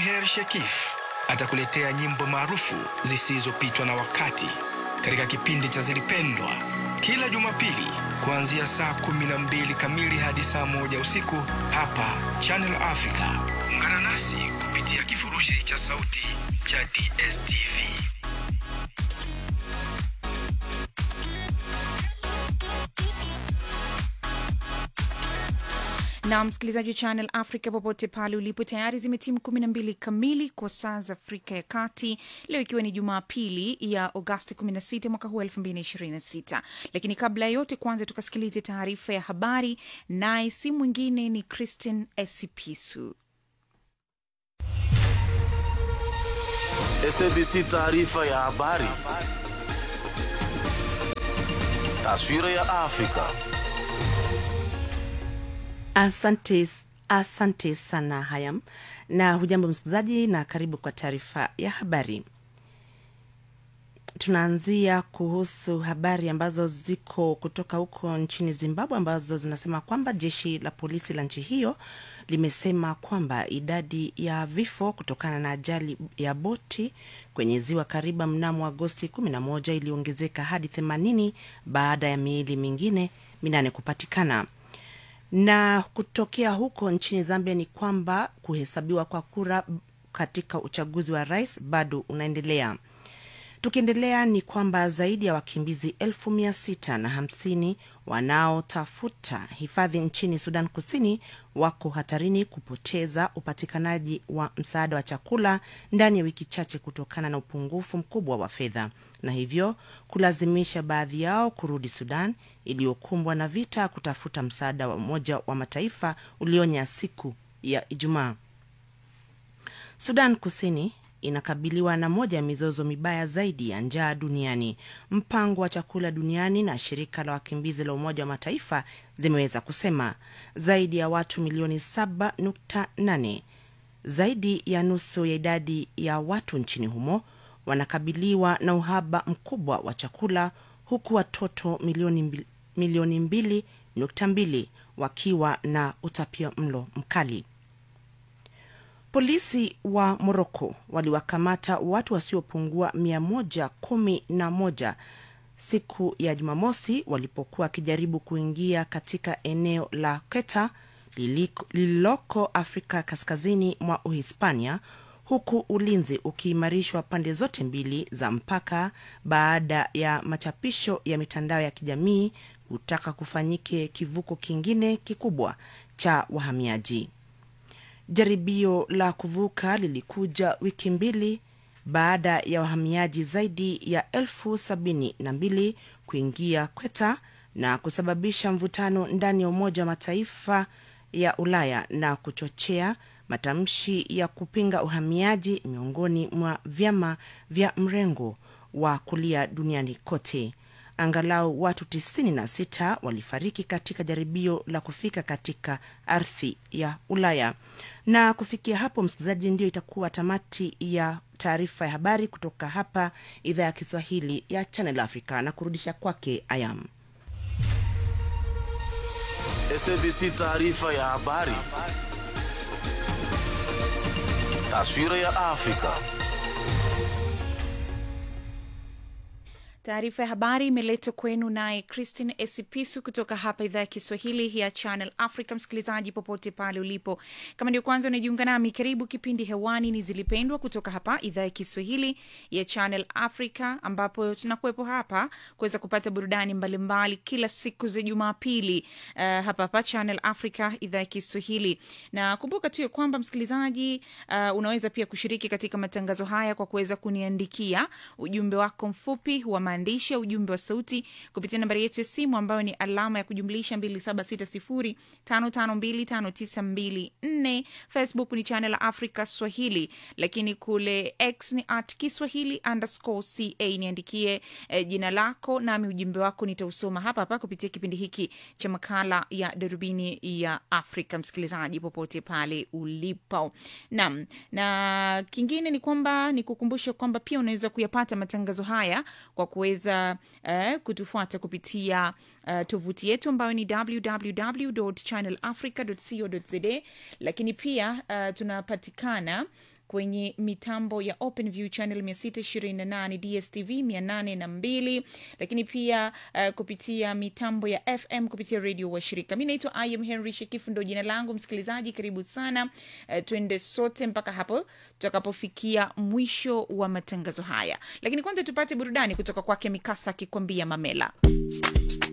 Maher Shekif atakuletea nyimbo maarufu zisizopitwa na wakati katika kipindi cha Zilipendwa kila Jumapili kuanzia saa kumi na mbili kamili hadi saa moja usiku hapa Channel Africa. Ungana nasi kupitia kifurushi cha sauti cha DSTV. na msikilizaji wa Channel Africa popote pale ulipo, tayari zimetimu kumi na mbili kamili kwa saa za Afrika ya Kati, leo ikiwa ni Jumapili ya Agosti 16 mwaka huu 2026. Lakini kabla ya yote, kwanza tukasikilize taarifa ya habari, naye si mwingine ni Christine Esipisu. SABC taarifa ya habari. Taswira ya Afrika. Asante, asante sana Hayam, na hujambo msikilizaji, na karibu kwa taarifa ya habari. Tunaanzia kuhusu habari ambazo ziko kutoka huko nchini Zimbabwe, ambazo zinasema kwamba jeshi la polisi la nchi hiyo limesema kwamba idadi ya vifo kutokana na ajali ya boti kwenye ziwa Kariba mnamo Agosti 11 iliongezeka hadi 80 baada ya miili mingine minane kupatikana na kutokea huko nchini Zambia ni kwamba kuhesabiwa kwa kura katika uchaguzi wa rais bado unaendelea. Tukiendelea ni kwamba zaidi ya wakimbizi elfu mia sita na hamsini wanaotafuta hifadhi nchini Sudan Kusini wako hatarini kupoteza upatikanaji wa msaada wa chakula ndani ya wiki chache kutokana na upungufu mkubwa wa fedha na hivyo kulazimisha baadhi yao kurudi Sudan iliyokumbwa na vita kutafuta msaada wa Umoja wa Mataifa ulionya siku ya Ijumaa. Sudan Kusini inakabiliwa na moja ya mizozo mibaya zaidi ya njaa duniani. Mpango wa chakula duniani na shirika la wakimbizi la Umoja wa Mataifa zimeweza kusema zaidi ya watu milioni 7.8, zaidi ya nusu ya idadi ya watu nchini humo wanakabiliwa na uhaba mkubwa wa chakula huku watoto milioni mbili, milioni mbili nukta mbili wakiwa na utapia mlo mkali. Polisi wa Moroko waliwakamata watu wasiopungua mia moja kumi na moja siku ya Jumamosi walipokuwa wakijaribu kuingia katika eneo la Quetta lililoko Afrika kaskazini mwa Uhispania huku ulinzi ukiimarishwa pande zote mbili za mpaka baada ya machapisho ya mitandao ya kijamii kutaka kufanyike kivuko kingine kikubwa cha wahamiaji. Jaribio la kuvuka lilikuja wiki mbili baada ya wahamiaji zaidi ya elfu sabini na mbili kuingia Kweta na kusababisha mvutano ndani ya Umoja wa Mataifa ya Ulaya na kuchochea matamshi ya kupinga uhamiaji miongoni mwa vyama vya mrengo wa kulia duniani kote. Angalau watu 96 walifariki katika jaribio la kufika katika ardhi ya Ulaya. Na kufikia hapo, msikilizaji, ndio itakuwa tamati ya taarifa ya habari kutoka hapa idhaa ya Kiswahili ya Channel Africa na kurudisha kwake Ayam. SABC taarifa ya habari. Taswira ya Afrika. Taarifa ya habari imeletwa kwenu naye Christine Esipisu kutoka hapa idhaa ya Kiswahili ya Channel Africa. Msikilizaji popote pale ulipo, kama ndio kwanza unajiunga nami, karibu. Kipindi hewani ni Zilipendwa kutoka hapa idhaa ya Kiswahili ya Channel Africa, ambapo tunakuwepo hapa kuweza kupata burudani mbalimbali mbali, kila siku za Jumapili uh, hapa hapa Channel Africa idhaa ya Kiswahili. Na kumbuka tu ya kwamba msikilizaji, uh, unaweza pia kushiriki katika matangazo haya kwa kuweza kuniandikia ujumbe wako mfupi wa maandishi ya ujumbe wa sauti kupitia nambari yetu ya simu ambayo ni alama ya kujumlisha 276055259254. Facebook ni channel Africa Swahili, lakini kule X ni at Kiswahili underscore ca. Niandikie eh, jina lako nami ujumbe wako nitausoma hapa hapa kupitia kipindi hiki cha makala ya darubini ya Afrika. Msikilizaji popote pale ulipo, naam. Na kingine ni kwamba ni kukumbusha kwamba pia unaweza kuyapata matangazo haya kwa kuweza uh, kutufuata kupitia uh, tovuti yetu ambayo ni www channel africa co za lakini pia uh, tunapatikana kwenye mitambo ya openview channel 628 dstv 802 lakini pia uh, kupitia mitambo ya fm kupitia redio washirika mi naitwa im henry shekifu ndo jina langu msikilizaji karibu sana uh, twende sote mpaka hapo tutakapofikia mwisho wa matangazo haya lakini kwanza tupate burudani kutoka kwake mikasa akikwambia mamela